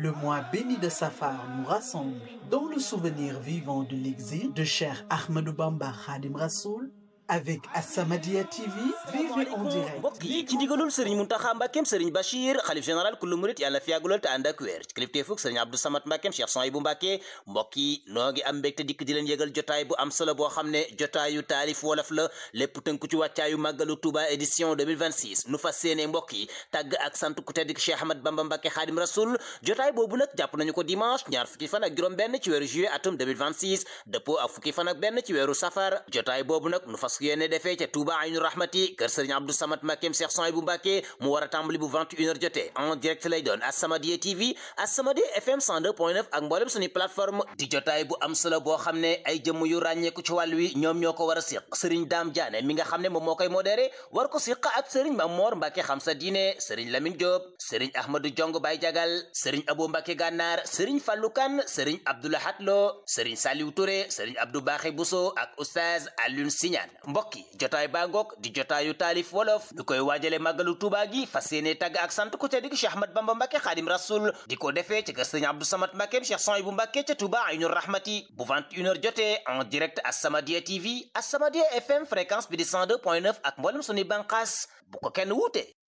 Le mois béni de Safar nous rassemble dans le souvenir vivant de l'exil de Cheikh Ahmadou Bamba Khadim Rassoul avec As-Samadiyya TV vivez en direct mbokk yi ci ndigalul sëriñ Muntaxa Mbàkkeem sëriñ Bachir xalif général kullu murit yàlla na fi yàgg lool te ànd ak wér ci kilifteefug sëriñ Abdou Samad Mbàkkeem Cheikh Souhaïbou Mbàkke mbokk yi noo ngi am mbégte dikk di leen yëgal jotaay bu am solo boo xam ne jotaayu taalif wolof la lépp tënku ci wàccaayu màggalu Touba édition 2026 nu fas séene mbokk yi tàgg ak sant ku tedd ki Cheikh Ahmad Bamba Mbàkke Xaadim Rasul jotaay boobu nag jàpp nañu ko dimanche ñaar fukki fan ak juróom benn ci weeru juillet atum 2026 dëppoo ak fukki fan ak benn ci weeru safar jotaay boobu nag nu fas yéene defee ca Touba Aynu Rahmati kër Sëriñ Abdou Samad Mbàkkeem Cheikh Souhaïbou Mbàkke mu war a tàmbali bu 21 heures jotee en direct lay doon As-Samadiyya TV As-Samadiyya FM 102.9 ak mboolem suñu plateforme di jotaay bu am solo boo xam ne ay jëmm yu ràññeeku ci wàll wi ñoom ñoo ko war a siq Sëriñ Daam Jaane mi nga xam ne moom moo koy modéré war ko siq ak Sëriñ Mamor Mbàkke xam sa diine Sëriñ Lamine Diop Sëriñ Ahmadou Jong Bay Jagal Sëriñ Abo Mbàkke Gànnaar Sëriñ Fallu Kan Sëriñ Abdoulahat Lo Sëriñ Saliou Touré Sëriñ Abdou Baxé Bousso ak Oustaz Alioune Siñaan mbokk yi jotaay baa ngoog di jotaayu taalif wolof ñu koy waajale màggalu Tuubaa gi fas yéene tàgg ak sant ku tedd gi Cheikh Ahmad Bamba Mbàkke Xaadim Rasul di ko defee ci kër Sëriñ Abdou Samad Mbàkkeem Cheikh Souhaïbou Mbàkke ca Touba Aynu Rahmati bu 21h jotee en direct As-Samadiyya TV As-Samadiyya FM fréquence bi di 102.9 ak mboolem suñuy bànqaas bu ko kenn wuute